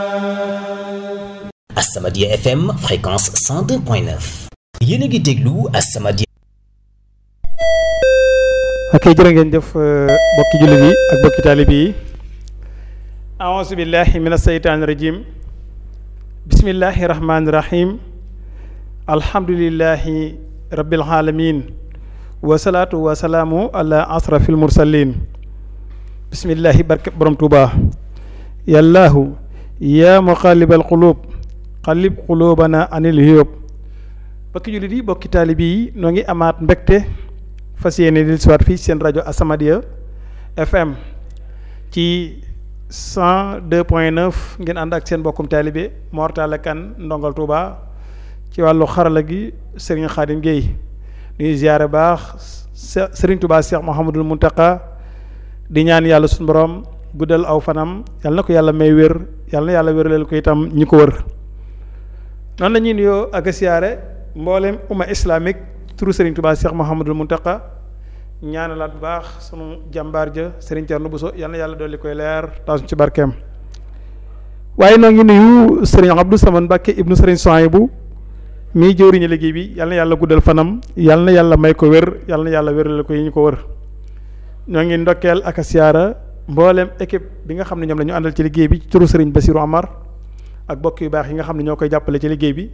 As-Samadiyya FM fréquence 102.9 yéen a ngi déglu As-Samadiyya ok jërë ngeen jëf bokki jullit yi ak bokki taalib yi aousu billahi min aseytaani rajim bismillahi rahmaani rahim alhamdulillahi rabbil alamin wasalaatu wasalaamu ala asrafil mursalin bismillahi barke borom tuuba yallaahu yaa muqallibal qulub qallib qulubana anil hiyub bokki jullit yi bokki taalib yi noo ngi amaat mbégte fas yéene di siwaat fii seen rajo As-Samadiyya FM ci cent deux point neuf ngeen ànd ak seen bokkum taalibe Mor Talla Kane ndongal Touba ci wàllu xarala gi Serigne Khadim Gueye ñuy ziare baax Serigne Touba Cheikh Mouhamadul Mountakha di ñaan yàlla suñu borom guddal aw fanam yàlla na ko yàlla may wér yàlla na yàlla wéraleel ko itam ñi ko wër noonu la ñuy nuyoo ak a siyaare mboolem umma islamique turu Serigne Touba Cheikh Mouhamadul Mountakha ñaanalaat bu baax sunu jàmbaar ja Serigne Thierno Bousso yal na yàlla dolli koy leer taasuñ ci barkeem waaye noo ngi nuyu Serigne Abdou Samane Mbacke ibnu Serigne Souhaïbou mii jëwriñu liggéey bi yal na yàlla guddal fanam yal na yàlla may ko wér yal na yàlla wérale ko yi ñu ko wër ñoo ngi ndokkeel ak a siyaara mboolem équipe bi nga xam ne ñoom la ñu àndal ci liggéey bi ci turu Serigne Bassirou Amar ak bokk yu baax yi nga xam ne ñoo koy jàppale ci liggéey bi